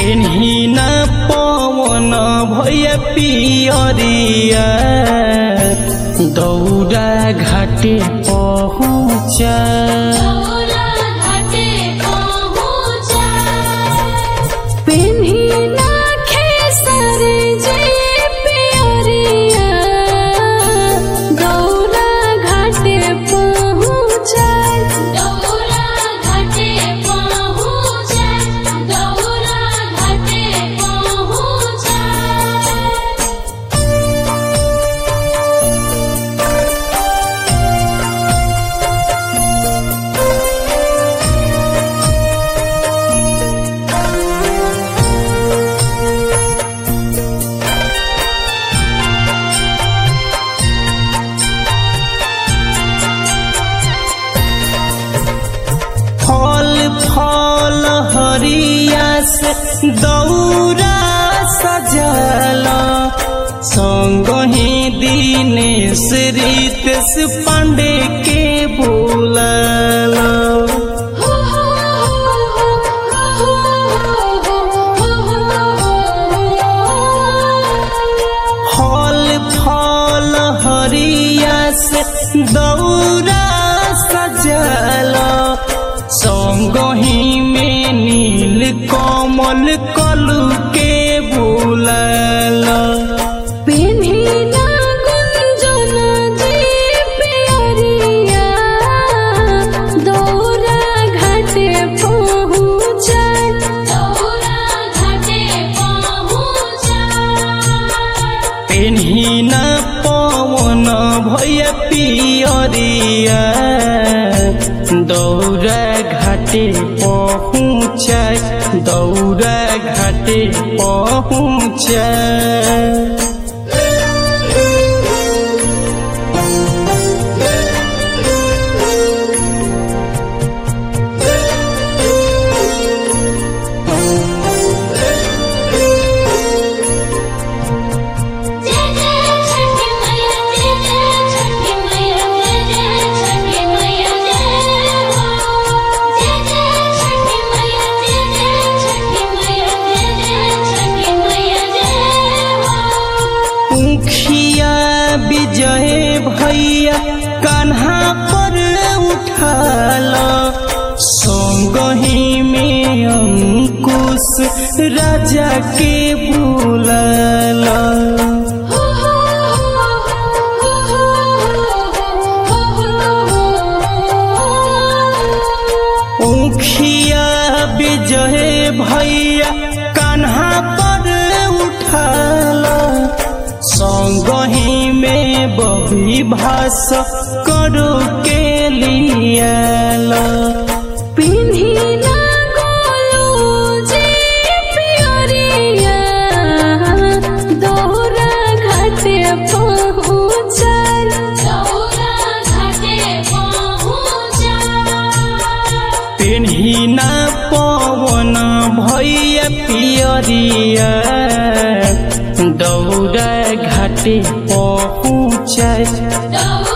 पेन्ही न पवन भय पियरिया दौरा घाटे पहुँचा दौरा घाटे पहुँचा पेन्ही ना खेसर जे पियरिया दौरा घाटे पहुँचा दौरा घाटे पहुँचा दौरा घाटे पहुँचा फल फल हरिया से दौरा सजल संगही दिनेश रितेश पांडे के बोलल हो हो हो हो फल फल हरिया से दौरा सजल संगही में नील कमल कलू के बोलल पेन्ही ना गुंजन जे पियरिया दौरा घाटे पहुँचा दौरा घाटे पहुँचा पेन्ही न पवन भय पियरिया दौरा घाटे पहुँचा दौरा घाटे पहुँचा जय जय छठी मैया जय जय छठी मैया जय जय छठी मैया जय हो जय जय छठी मैया जय जय छठी मैया जय जय छठी मैया जय हो मुखिया विजय भैया कान्हा पर उठाल संगही में अंकुश राजा के बुलाल हो हो हो मुखिया विजय भैया कान्हा पर उठाल संगही में बबी भास करो के लियाल पेन्ही ना गोलू जे पियरिया दौरा घाटे पहुँचा दौरा घाटे पहुँचा पेन्ही न पवन भैया पियरिया दौड़ा घाटे पहुँचाए दौरा